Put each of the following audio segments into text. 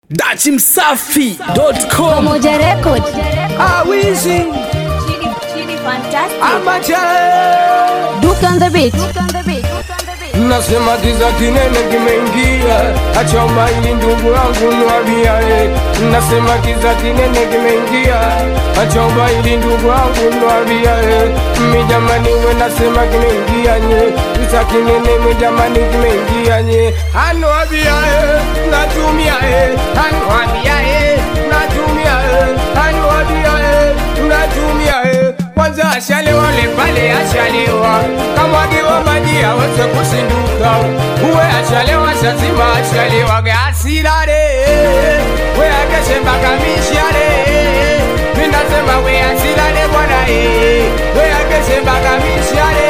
dachimsafi.com Pamoja Record. awizi Chidi, Chidi Fantastic. amacha Duke on the beat. nasema kiza kinene kimeingia achoma ili ndugu yangu nwambia e nasema kiza kinene kimeingia achoma ili ndugu yangu nwambia e mijamani we nasema kimeingia nye kiza kinene mijamani kimeingia nye anwambia e natumia e anwambia e natumia e anwambia e natumia e kwanza ashalewa lepale ashalewa kamwagiwa maji aweze kusinduka uwe ashalewa shazima ashalewa gasilale we akeshembaka mishale minasema we asilale bwana e we akeshembaka mishale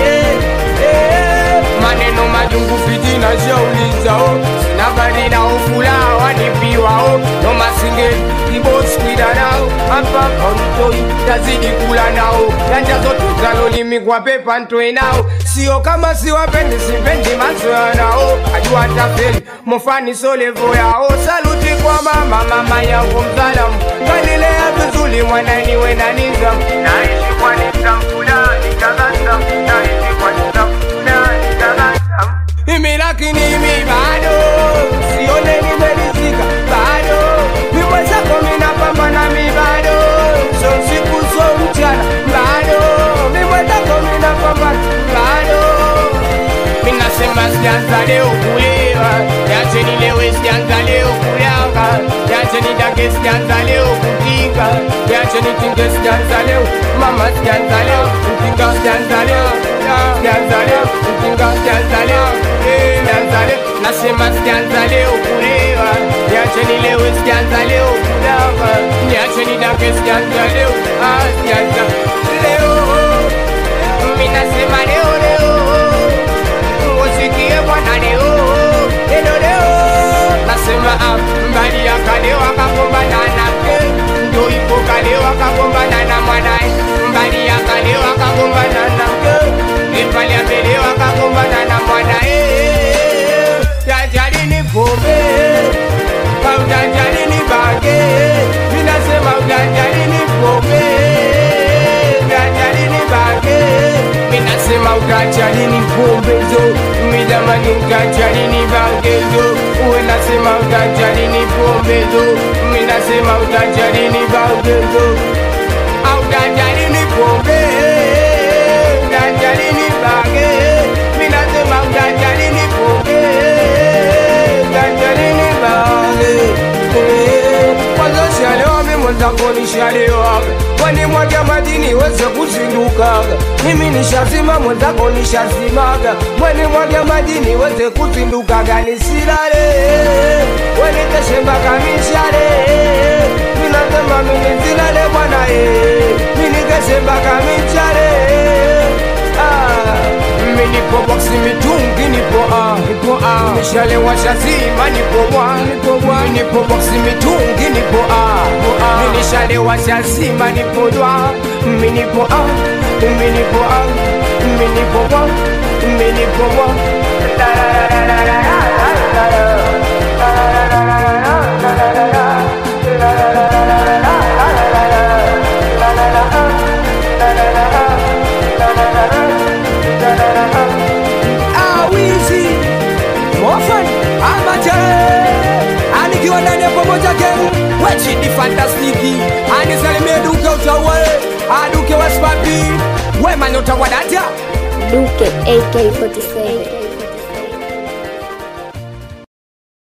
maneno majungu fitina shaulizao sinabarina ofula wanipiwao nomasinge iboskwida nao ampapautoi tazidi kula nao yanjazotuzalolimi kwa pepa ntoe nao sio kama siwapendi sipendi mazoya nao ajua tafeli mofani solevo yao saluti kwa mama mama yangu mzalamu kanilea vizuli mwananiwe na nizamu naishi kwa nizamu fulani tabasamu naishi kwa nizamu fulani tabasamu mimi lakini mi bado sione nimerizika bado mimwezako minapambana mi bado so siku so mchana bado mimwezako minapambana bado minasema sijanza leo kulewa yacheni lewe sijanza leo kulanga yacheni dake sijanza leo kutinga yacheni tinge sijanza leo mama sijanza leo kutinga sijanza leo sijanza leo kutinga sijanza leo eh, sijanza leo nasema sijanza leo kulewa yacheni lewe sijanza leo kulanga yacheni dake sijanza leo ah, sijanza leo minasema leo leo usikie bwana leo leo leo nasema ah, mbali ya kale wakagombana nake ndo ipo kale wakagombana na mwanae mbali ya kale wakagombana nake ipali ya mbele wakagombana na mwanae yajalini pombe kaujanjalini bange minasema ujanjalini pombe ujanjalini bange minasema ujanjalini pombezo midamani ujanjalini bangezo uwe nasema ujanjalini pombezo minasema ujanjalini bangezo aujanjalini pombe ujanjalini bange minasema ujanjalini pombe ujanjalini bange kwanza shalewa mimwenzako nishalewaga kwani mwaga madini weze kuzindukaga mimi nishazima mwenzako nishazimaga mweni mwaga madini weze kuzindukaga nisilale weniteshembaka mishale minasema minizilale bwana e minikeshembaka mishale ah. Minipo boxi mitungi nipo a nipo a mishale washa zima nipo bwa nipo bwa Minipo boxi mitungi nipo a nipo a Minishale washa zima nipo dwa Minipo a minipo a minipo bwa minipo bwa La la la la la la la la la la awizi mofan amache anikiwa ndani ya pamoja geng wechidi fantastiki anisalimie duke utawe aduke waspapi wemanyota wadata Duke AK47.